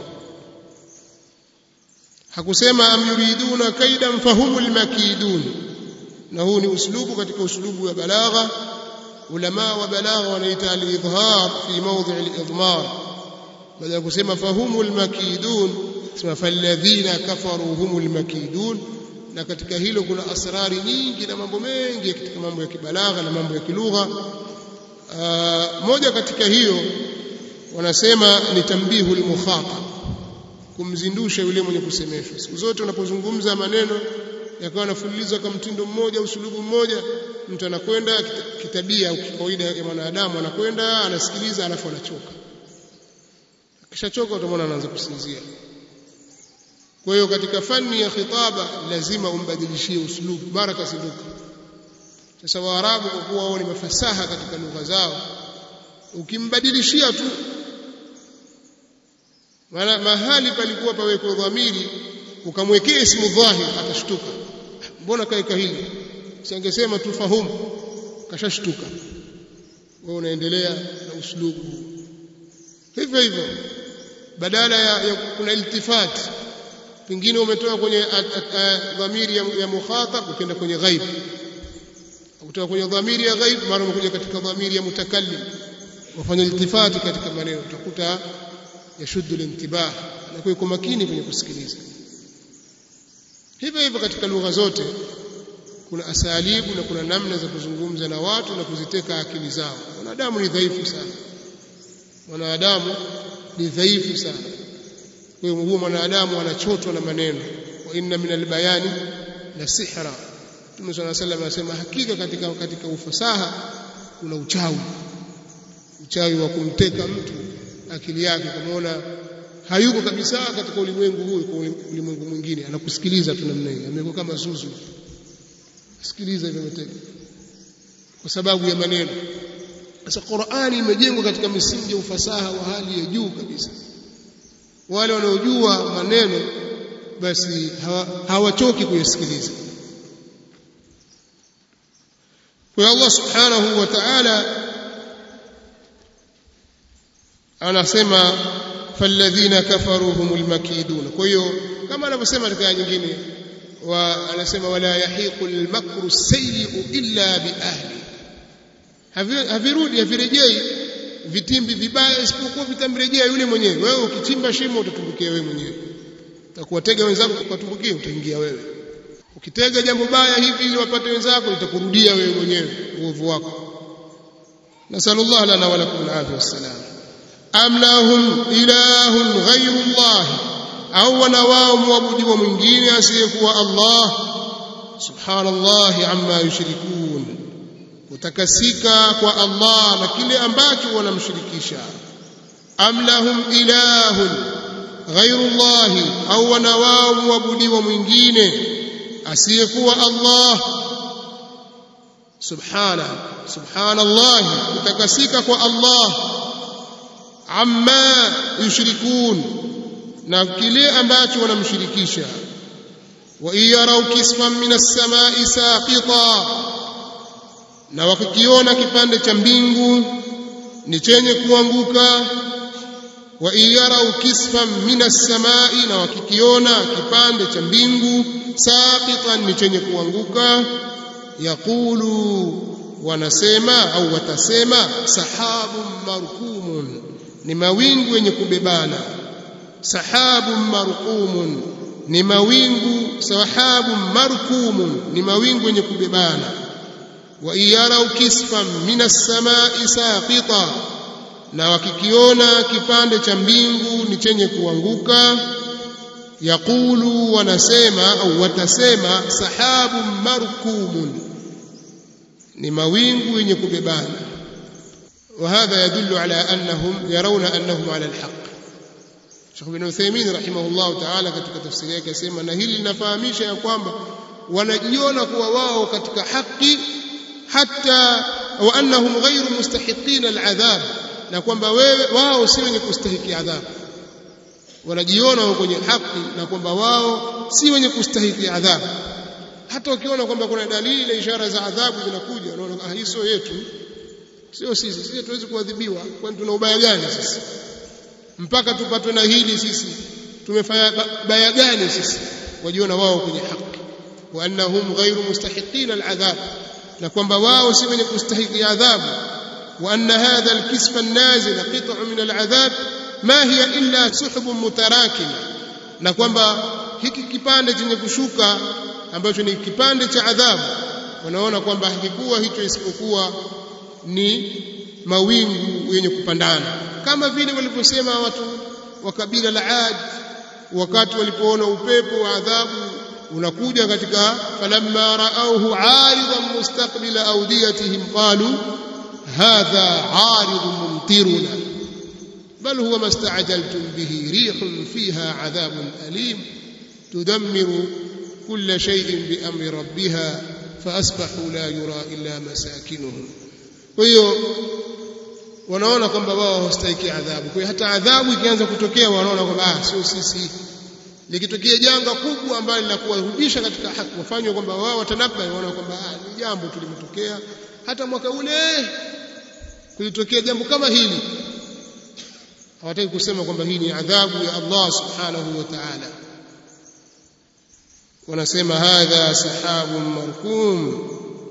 hakusema am yuriduna kaidan fahumul makidun na huu ni uslubu katika uslubu wa balagha ulama wa balagha wanaita al-idhhar fi mawdhi' al-idmar baada ya kusema fahumul makidun sema falladhina kafaru humul makidun na katika hilo kuna asrari nyingi na mambo mengi katika mambo ya kibalagha na mambo ya kilugha moja katika hiyo wanasema ni tambihul mukhatab kumzindusha yule mwenye kusemeshwa siku zote unapozungumza maneno yakawa yanafululiza kwa mtindo mmoja usulubu mmoja mtu anakwenda kitabia au kawaida ya mwanadamu anakwenda anasikiliza alafu anachoka akishachoka utamwona anaanza kusinzia kwa hiyo katika fani ya khitaba lazima umbadilishie uslubu mara kasinduka sasa waarabu kwa kuwa wao ni mafasaha katika lugha zao ukimbadilishia tu maana mahali palikuwa pawekwa dhamiri ukamwekea ismu dhahir atashtuka mbona kaeka hili usiangesema tu fahumu kashashtuka wewe unaendelea na uslubu hivyo hivyo badala ya, ya kuna iltifat pengine umetoka kwenye dhamiri ya, ya mukhatab ukienda kwenye ghaib kutoka kwenye dhamiri ya ghaib mara umekuja katika dhamiri ya mutakallim wafanya iltifati katika maneno utakuta yashuddu al-intibah na kwa makini kwenye kusikiliza hivyo hivyo katika lugha zote kuna asalibu na kuna namna za kuzungumza na watu na kuziteka akili zao wanadamu ni dhaifu sana mwanadamu ni dhaifu sana kwa hiyo huo mwanadamu anachotwa na maneno wa inna min albayani la sihra Mtume صلى الله عليه وسلم anasema hakika katika katika ufasaha kuna uchawi uchawi wa kumteka mtu akili yake kamaona hayuko kabisa katika ulimwengu huu kwa ulimwengu mwingine anakusikiliza tu namna hiyo amekuwa kama zuzu sikiliza hivyo mtego kwa sababu ya maneno sasa Qur'ani imejengwa katika misingi ya ufasaha wa hali ya juu kabisa wale wanaojua maneno basi hawachoki kuyasikiliza kwa Allah subhanahu wa ta'ala anasema falladhina kafaru humul makidun kwa hiyo kama anavyosema katika nyingine wa anasema wala yahiqu almakru sayyi'u illa bi ahli havirudi havirejei vitimbi vibaya isipokuwa vitamrejea yule mwenyewe wewe ukichimba shimo utatumbukia wewe mwenyewe utakuwatega wenzako ukatumbukia utaingia wewe ukitega jambo baya hivi ili wapate wenzako litakurudia wewe mwenyewe uovu wako nasallallahu lana wa lakum alafia wassalam am lahum ilahun ghayru allah au wana wao muabudiwa mwingine asiyekuwa Allah subhanallahi amma yushrikun kutakasika kwa Allah na kile ambacho wanamshirikisha am lahum ilahun ghayru Allah au wana wao muabudiwa mwingine asiyekuwa Allah subhana subhanallahi kutakasika kwa Allah amma yushrikun na kile ambacho wanamshirikisha wa iyarau kisfan min as-samai saqita na wakikiona kipande cha mbingu ni chenye kuanguka wa iyarau kisfan min as-samai na wakikiona kipande cha mbingu saqitan ni chenye kuanguka yaqulu wanasema au watasema sahabun markumun ni mawingu yenye kubebana sahabun marqumun ni mawingu sahabun markumun ni mawingu yenye kubebana wa iyarau kisfan minas samai saqita na wakikiona kipande cha mbingu ni chenye kuanguka yaqulu wanasema au watasema sahabun markumun ni mawingu yenye kubebana وهذا يدل على أنهم يرون أنهم على الحق Sheikh bin Uthaymeen rahimahullah ta'ala katika tafsiri yake asema na hili linafahamisha ya kwamba wanajiona kuwa wao katika haki hata wa annahum ghayru mustahiqin al'adhab na kwamba wewe wao si wenye kustahiki adhabu wanajiona wao kwenye haki na kwamba wao si wenye kustahiki adhabu hata ukiona kwamba kuna dalili na ishara za adhabu zinakuja unaona ah hii sio yetu sio sisi sisi tuwezi kuadhibiwa kwani tuna ubaya gani sisi mpaka tupatwe na hili sisi tumefanya baya gani sisi wajiona wao kwenye haki wa annahum ghairu mustahiqin al'adhab na kwamba wao si wenye kustahiki adhabu wa anna hadha alkisfa an-nazil qit'u min al'adhab ma hiya illa suhbun mutarakim na kwamba hiki kipande chenye kushuka ambacho ni kipande cha adhabu wanaona kwamba hakikuwa hicho isipokuwa ni mawingu yenye kupandana kama vile walivyosema watu wa kabila la Ad wakati walipoona upepo wa adhabu unakuja katika falamma raauhu aridan mustaqbila awdiyatihim qalu hadha aridun mumtiruna bal huwa ma sta'jaltum bihi rihun fiha adhabun alim tudammiru kulla shay'in bi amri rabbiha فأصبحوا لا يرى إلا مساكنهم kwa hiyo wanaona kwamba wao hawastahiki adhabu kwa hiyo hata adhabu ikianza kutokea wanaona kwamba ah sio sisi likitokea janga kubwa ambalo linakuwarudisha katika haki wafanywe kwamba wao watanabba wanaona kwamba ah ni jambo tulimetokea hata mwaka ule kulitokea jambo kama hili hawataki kusema kwamba hii ni adhabu ya Allah subhanahu wa ta'ala wanasema hadha sahabun markum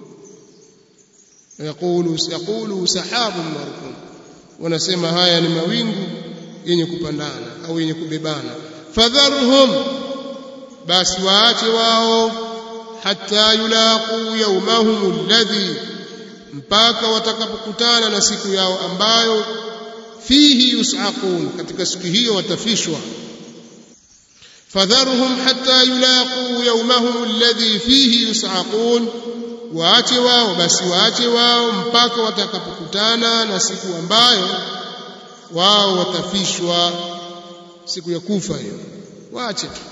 yaqulu yaqulu sahabun markum wanasema haya ni mawingu yenye kupandana au yenye kubebana fadharhum basi waache wao hatta yulaqu yawmahum alladhi mpaka watakapokutana na siku yao ambayo fihi yus'aqun katika siku hiyo watafishwa fadharhum hatta yulaqu yawmahum alladhi fihi yus'aqun waache wao basi waache wao mpaka watakapokutana na siku ambayo wao watafishwa siku ya kufa hiyo waache tu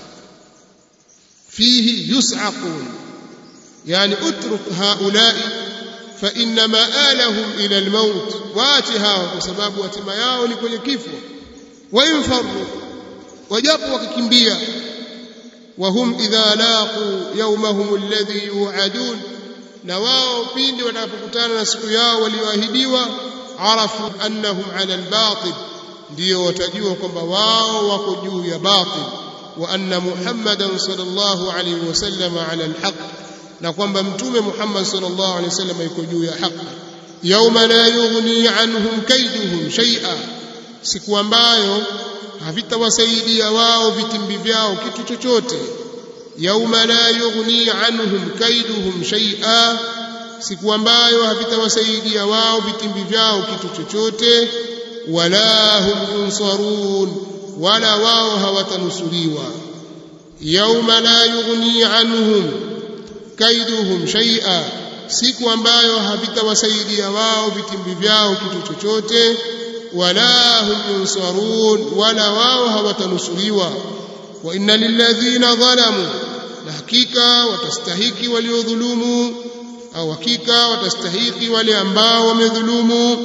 fihi yus'aqun yani utruk haulai fa inna ma'alahum ila almaut waache hao kwa sababu hatima yao ni kwenye kifo wa infaru wajapo wakikimbia وهم إذا لاقوا يومهم الذي يوعدون na wao pindi wanapokutana na siku yao walioahidiwa arafu annahum ala albatil ndio watajua kwamba wao wako juu ya batil wa anna muhammadan sallallahu alayhi wasallam ala alhaq na kwamba mtume muhammad sallallahu alayhi wasallam yuko juu ya haki yauma la yughni anhum kaiduhum shay'a siku ambayo havitawasaidia wao vitimbi vyao kitu chochote yauma la yughni anhum kaiduhum shay'a siku ambayo havitawasaidia wao vitimbi vyao kitu chochote wala hum yunsarun wala wao hawatanusuriwa yauma la yughni anhum kaiduhum shay'a siku ambayo havitawasaidia wao vitimbi vyao kitu chochote wala hum yunsarun wala wao hawatanusuriwa wa inna lilladhina dhalamu na hakika watastahiki waliodhulumu au hakika watastahiki wale ambao wamedhulumu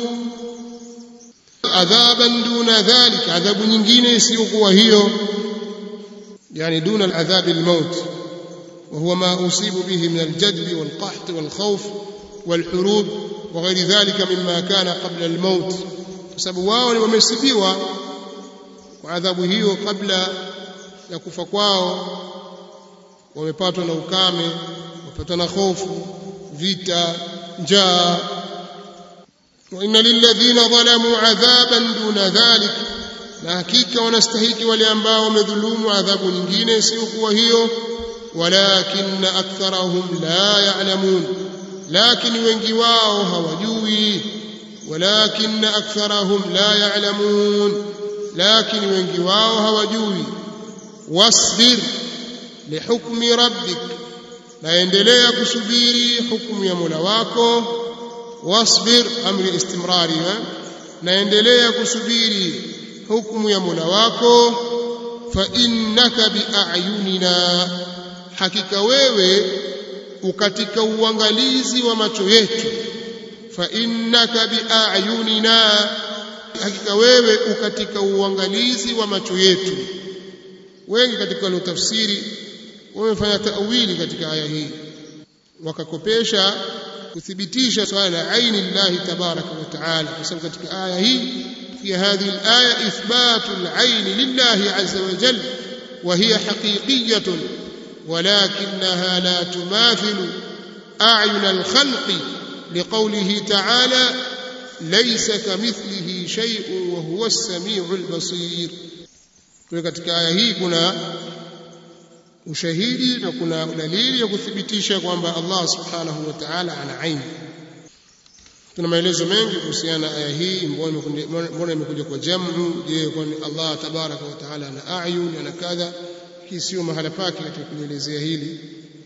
adhaban duna dhalik adhabu nyingine isiyokuwa hiyo yani duna aladhab almaut وهو ما أصيب به من الجدب والقحط والخوف والحروب وغير ذلك مما كان قبل الموت sababu wao wamesibiwa kwa adhabu hiyo kabla ya kufa kwao wamepatwa na ukame wamepatwa na hofu vita njaa wa inna lilladhina dhalamu adhaban duna dhalik na hakika wanastahiki wale ambao wamedhulumu adhabu nyingine isiyokuwa hiyo walakin aktharahum la ya'lamun lakini wengi wao hawajui walakin aktharahum la ya'lamun lakini wengi wao hawajui wasbir lihukmi rabbik naendelea kusubiri hukumu ya Mola wako wasbir amri istimrari naendelea kusubiri hukumu ya Mola wako fa innaka biayunina hakika wewe ukatika uangalizi wa macho yetu fa innaka biayunina hakika wewe ukatika uangalizi wa macho yetu wengi katika waliotafsiri wamefanya tawili katika aya hii wakakopesha kuthibitisha swala la aini llahi tabaraka wa taala kwa sababu katika aya hii في هذه الآية إثبات العين لله عز وجل وهي حقيقية ولكنها لا تماثل أعين الخلق لقوله تعالى ليس كمثله شيء وهو السميع البصير katika aya hii kuna ushahidi na kuna dalili ya kuthibitisha kwamba Allah subhanahu wa ta'ala ana aini tuna maelezo mengi kuhusiana na aya hii mbona imekuja kwa jamu je kwani Allah tabaraka wa taala ana ayun ana kadha hii sio mahala pake katika kuelezea hili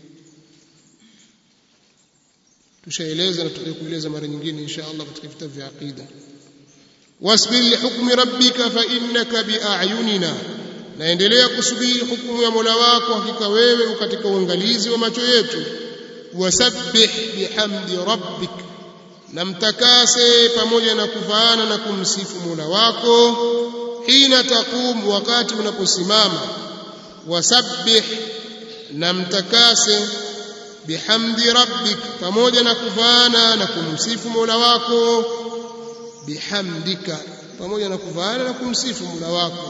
tushaeleza na tutakueleza mara nyingine insha Allah katika vitabu vya aqida wasbir lihukmi rabbika fa innaka biayunina naendelea kusubiri hukumu ya Mola wako hakika wewe katika uangalizi wa macho yetu wasabbih bihamdi rabbika na mtakase pamoja na kuvaana na kumsifu Mola wako hina taqum wakati unaposimama wasabbih na mtakase bihamdi rabbik pamoja na kuvaana na kumsifu Mola wako bihamdika pamoja na kuvaana na kumsifu Mola wako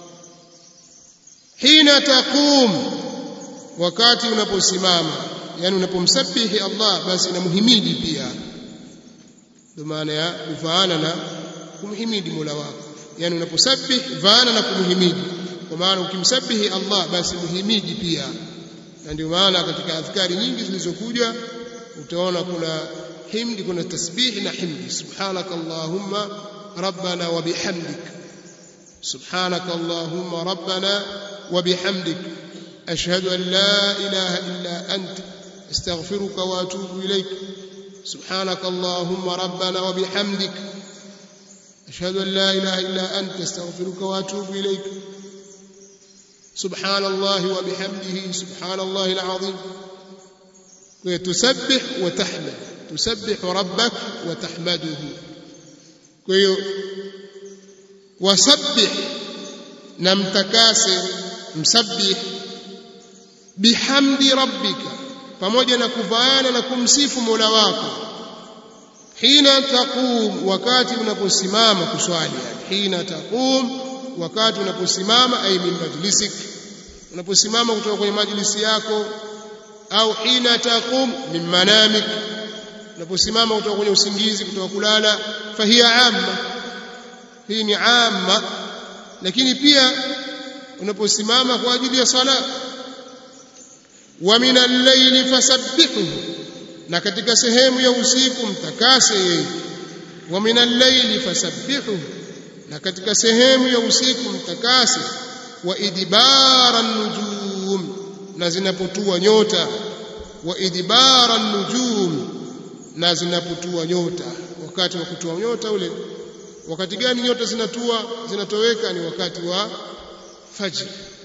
hina taqum wakati unaposimama yani unapomsabihi Allah basi namuhimidi pia ndio maana ya kufaana na kumhimidi Mola wako yani unaposabih vaana na kumhimidi kwa maana ukimsabihi Allah basi muhimidi pia na ndio maana katika adhkari nyingi zilizokuja utaona kuna himdi kuna tasbih na himdi subhanaka allahumma rabbana wa bihamdik subhanaka allahumma rabbana wa bihamdik ashhadu an la ilaha illa anta astaghfiruka wa atubu ilayk سبحانك اللهم ربنا وبحمدك أشهد أن لا إله إلا أنت استغفرك وأتوب إليك سبحان الله وبحمده سبحان الله العظيم تسبح وتحمد تسبح ربك وتحمده وسبح نمتكاس مسبح bihamdi rabbika pamoja na kuvaana na kumsifu Mola wako hina taqum wakati unaposimama kuswali hina taqum wakati unaposimama ay min majlisik unaposimama kutoka kwenye majlisi yako au hina taqum min manamik unaposimama kutoka kwenye usingizi kutoka kulala fahiya amma hii ni amma lakini pia unaposimama kwa ajili ya sala wa min al-layli fasabbihuhu na katika sehemu ya usiku mtakase yeye wa min al-layli fasabbihuhu na katika sehemu ya usiku mtakase wa idbara nujum na zinapotua nyota wa idbara nujum na zinapotua nyota wakati wa kutua nyota ule wakati gani nyota zinatua zinatoweka ni wakati wa fajr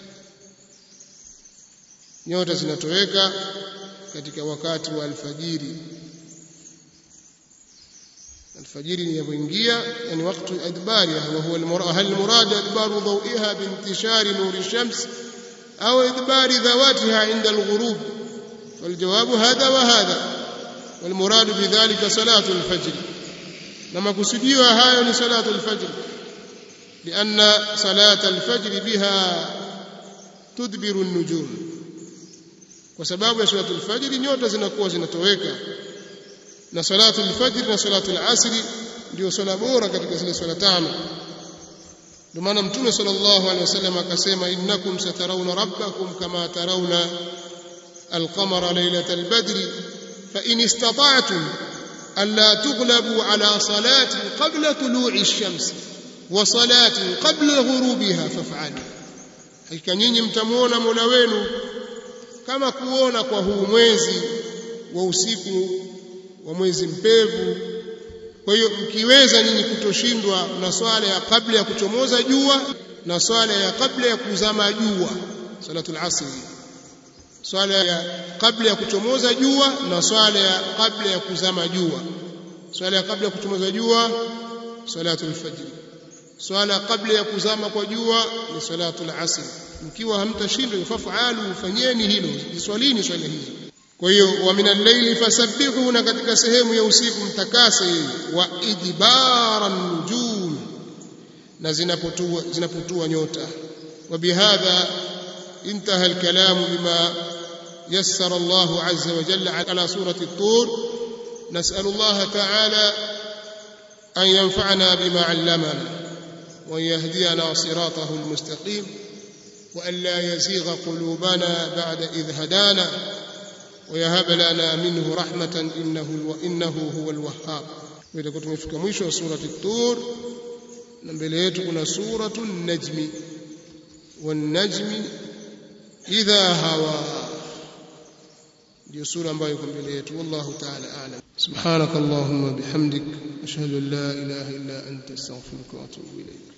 nyota zinatoweka katika wakati wa alfajiri الفجر يبنجيا يعني وقت إدبارها وهو المراد هل المراد إدبار ضوئها بانتشار نور الشمس أو إدبار ذواتها عند الغروب والجواب هذا وهذا والمراد بذلك صلاة الفجر لما كسديوا هاي صلاة الفجر لأن صلاة الفجر بها تدبر النجوم وسباب صلاة الفجر نيوتا zinakuwa zinatoweka na salatu al-fajr na salatu al-asr ndio swala bora katika zile swala tano ndio maana mtume sallallahu alaihi wasallam akasema innakum satarawna rabbakum kama tarawna al-qamara laylat al-badr fa in istata'tum alla tughlabu ala salatin qabla tulu'i ash-shams wa salatin qabla ghurubiha faf'alu hakika nyinyi mtamuona Mola wenu kama kuona kwa huu mwezi wa usiku wa mwezi mpevu kwa hiyo mkiweza nyinyi kutoshindwa na swala ya kabla ya kuchomoza jua na swala ya kabla ya kuzama jua salatul asr swala ya kabla ya kuchomoza jua na swala ya kabla ya kuzama jua swala ya kabla ya kuchomoza jua salatul fajr swala kabla ya kuzama kwa jua ni salatul asr mkiwa hamtashindwa fafalu fanyeni hilo swalini swala hizo kwa hiyo wa minal layli fasabbihu na katika sehemu ya usiku mtakase wa idbara nujum na zinapotua zinapotua nyota wa bihadha انتهى الكلام بما يسر الله عز وجل على سورة الطور نسأل الله تعالى أن ينفعنا بما علمنا وأن يهدينا صراطه المستقيم وأن لا يزيغ قلوبنا بعد إذ هدانا ويهب لنا منه رحمة إنه وإنه هو الوهاب وإذا كنت مفika mwisho wa surati Tur na mbele yetu kuna suratu Najmi والنجم إذا هوى ndio sura ambayo iko mbele yetu wallahu ta'ala a'lam subhanakallahumma bihamdik ashhadu an la ilaha illa anta astaghfiruka wa atubu ilayk